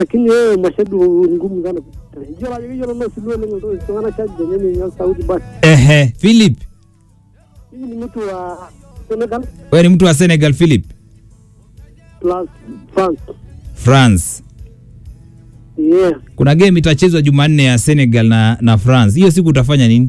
lakini wewe mashabiki ni ngumu sana iyiolo ajo keyiolo naa sii oleng iltung'anak chaji lenye ninyal sauti basi Ehe, Philip. mimi ni mtu wa Senegal Wewe ni mtu wa Senegal Philip? plus France France. yeah Kuna game itachezwa Jumanne ya Senegal na na France. Hiyo siku utafanya nini?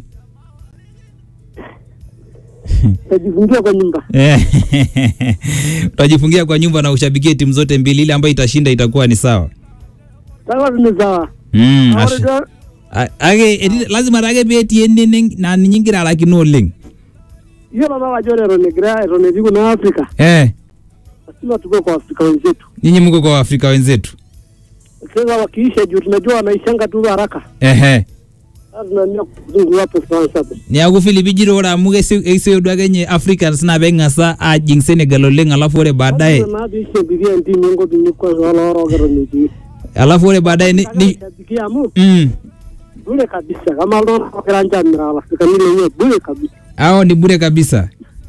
tajifungia kwa nyumba Eh, Utajifungia kwa nyumba na ushabikie timu zote mbili, ile ambayo itashinda itakuwa ni sawa. sawa ni sawa Mm, Ore ash- duo- a- ake eti- lazima take peetii ene na ninye ingira alakino oleng. iyiolo naa ajo ore eton egira eton etii kuna Afrika Eh, lazima tukue kwa Afrika wenzetu nyinyi mko kwa Afrika wenzetu. sasa wakiisha juu tunajua wanaishanga tu haraka Ehe. sasa tunaamia kuzungu hapo France hapo Niaku Philip ijito ore amu kesioyo duo ake nye Africans naa peng'asa ajing Senegal oleng alafu ore baadaye Lazima naa piishambikia entimu enkop inyi kwanza wala orook eton etii alafu ore baadaye ni, ni shabikia amu mm, bure kabisa kama iltung'anak ogira ninche amiraa Waafrikani lenye bure kabisa hao ni bure kabisa.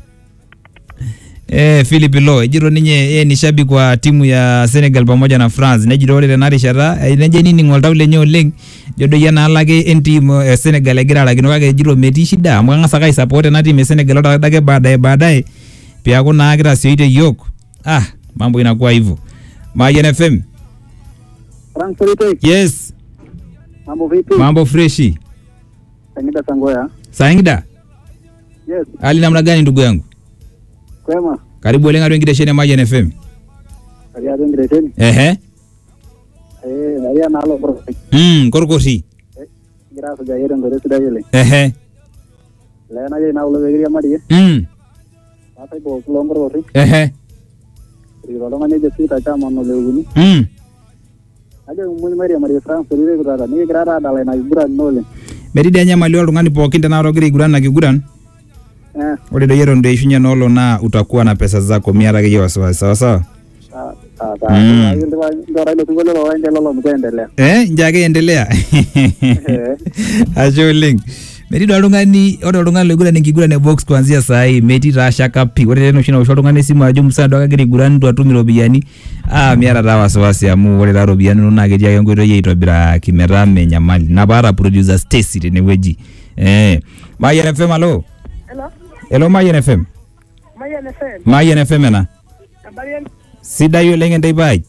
Eh, Philip Lo ejito ninye yeye ni shabiki wa timu ya Senegal pamoja na France. Nejito ore tena rishata eh, nejo enining'o oltau lenye oleng. Jo doi enaalo ake entiim e Senegal egira alakino kake ejito metii shida amu kang'asa ake aisupport ena tiim e Senegal ore ade ake baadaye baadaye peaku naa kitasioite yiok. Ah, mambo inakuwa hivyo. Mayen FM. Frank Solitei Yes, mambo vipi mambo freshi. Sangida Sangoya Saingida, yes hali namna gani ndugu yangu? kwema Karibu oleng atua enkitesheni e Mayen FM. karia tengireteni Ehe. eh karia naalo Borosik Mm, korkoti. kigira asujaki tenkoitoi sidai oleng Ehe. lee najo ina kulo peekiriamari Mm. naasai pooki loonkorkorri Ehe. erikito oltung'ani ojo Peter Chaman oleukuni Mm. najo kimuny mairiamari France Solitei kutata nikigira taa adala ina kiguran ino oleng Metii dii enyamali oltung'ani pookin tenakata ogira aiguran na kiguran. eh Ore doi eton itu eishunye enoolo naa utakuwa na pesa zako miata akeyie wasiwasi sawa sawa. sawa sawa Mm. sawa ndorai ilo sinkolio lowaende lolo mkuendelea Eh, njo ake endelea. Eh. Ashe oleng. Metii doi oltung'ani ore oltung'ani loiguran enkiguran e box kuanzia saa hii metii taa shaka pii. Ore tena oshi nawosh oltung'ani esimu ajo musaa duo ake agira aiguran itu atum iropiyiani. Ah, miata taa wasiwasi amu ore taa iropiyiani inonok naa ketii ake enkoitoi aitobiraki metaa menyamali. Ina paata producer Stacy tenewueji. Eh, Mayen FM alo. Hello, Hello Mayen FM. Mayan FM. Mayen FM ena. Habari yenu? Sidai oleng enteipa ai.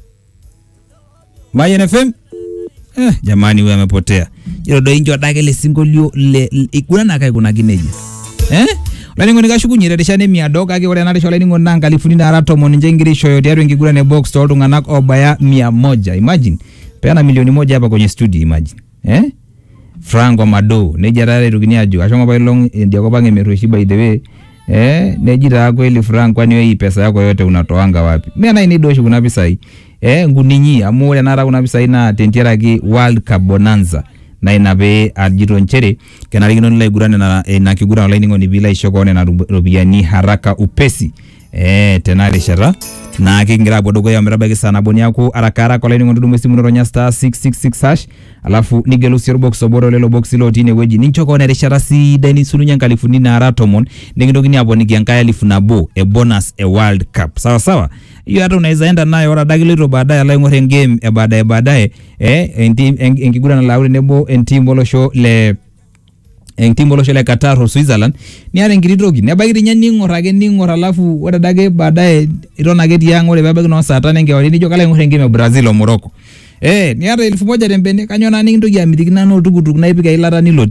Mayen FM? Eh, jamani huyu amepotea. Ilo doi njo adake le sinkolio le le- iguran ake aikunaki nejia. Eh? Olainining'oni kashukunye terishata emiado kake ore ena rishata olainining'oni naa nkalifuni naara tomon ninche egira aishooyo tiatua enkiguran e box tooltung'anak obaya mia moja. Imagine. Peana milioni moja hapa kwenye studio imagine. Eh? Franco Amado nejia taa etokini ajo ashomo apailong idia kop ang emerrueshi by the way eh neji taa kweli Frank kwani wewe hii pesa yako yote unatoanga wapi mimi na ini doshi kuna pisai eh nguninyi amu ore nara kuna pisai na tentiaraki World Cup Bonanza na ina pee ajito nchere kenarikino nilo aiguran ina, ina kiguran olainining'oni piilo aisho koon nena rup- ropiyiani haraka upesi eh tena rishata naa kigira apuo dukuya ometabaiki saa nabo niaku araka araka olainining'oni tudumu esimu nironya star 666 hash alafu nigelu sii orbox obo lelo boksi lotii inewueji nincho koon erishata sidai nisulunye nkalifuni naara tomon nikintokini aponiki enkae alifu nabo e bonus e world cup sawa sawa hiyo hata unaweza enda nayo ore adake iloito baadaye alo aing'or engame e baadaye baadaye eh entim en- enkiguran nalau tenebo entim olosho le entim olosho le Qatar o Switzerland niata enkiti toki nebaiki tinye ning'or ake ning'or alafu ore adake baadaye iton ake tiang ore peebaiki noo saa tano enkewarie nijo kalo aing'or engame e Brazil o Morocco eh niata elfu moja tembene kanyoo naa nikintoki amitiki nanu oltukutuk naipik eilata nilotie